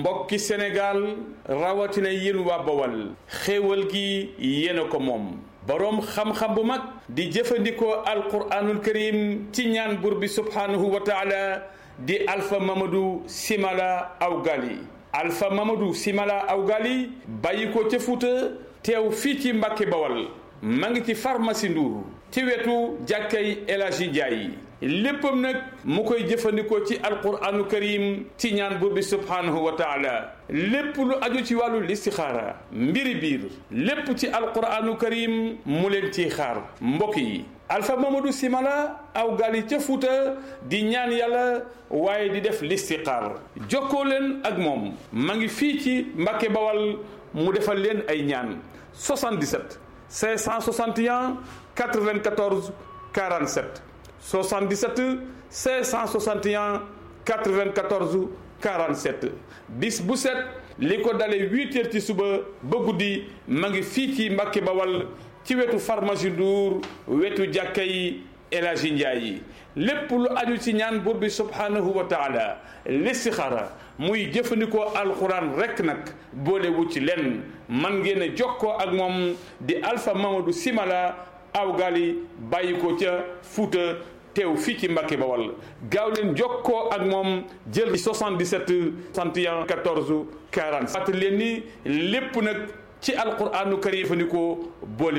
mbokki Sénégal rawatina yéen waa Bawal xéewal gi yéen a ko moom boroom xam-xam bu mag di jëfandikoo alquraanul karim ci ñaan buur bi subhaanahu wa taala di Alpha Mamadou Simala Awgali Alpha Mamadou Simala Awgali bàyyi ko ca Fuuta teew fii ci Mbàkke Bawal ma ngi ci pharmacie Ndour ci wetu jàkkay El Hadji Ndiaye léppam nag mu koy jëfandikoo ci alquranu karim ci ñaan buur bi subhaanahu wa taala lépp lu aju ci wàllu listixaara mbiri biir lépp ci alquranu karim mu leen ciy xaar mbokk yi Alpha Mamadou Simala aw gal yi ca Fuuta di ñaan yàlla waaye di def listixaar jokkoo leen ak moom ma ngi fii ci Mbàkke Bawal mu defal leen ay ñaan 77 561 94 47 77 561 94 47 bis bu set li ko dalee huit heures ci suba ba guddi ma ngi fii ci Mbàkke Bawal ci wetu pharmacie Ndour wetu jàkka yi El Hadji Ndiaye yi lépp lu aju ci ñaan buur bi subhanahu wa taala listixaara muy jëfandikoo alxuraan rekk nag boolewu ci lenn man ngeen a jokkoo ak moom di Alpha Mamadou Simala awgali bàyyi ko ca Fuuta teew fii ci Mbàkke Bawal gaaw leen jokkoo ak moom jël 77 61 14 40 fàttali leen ni lépp nag ci alquraanu karim jëfandikoo boole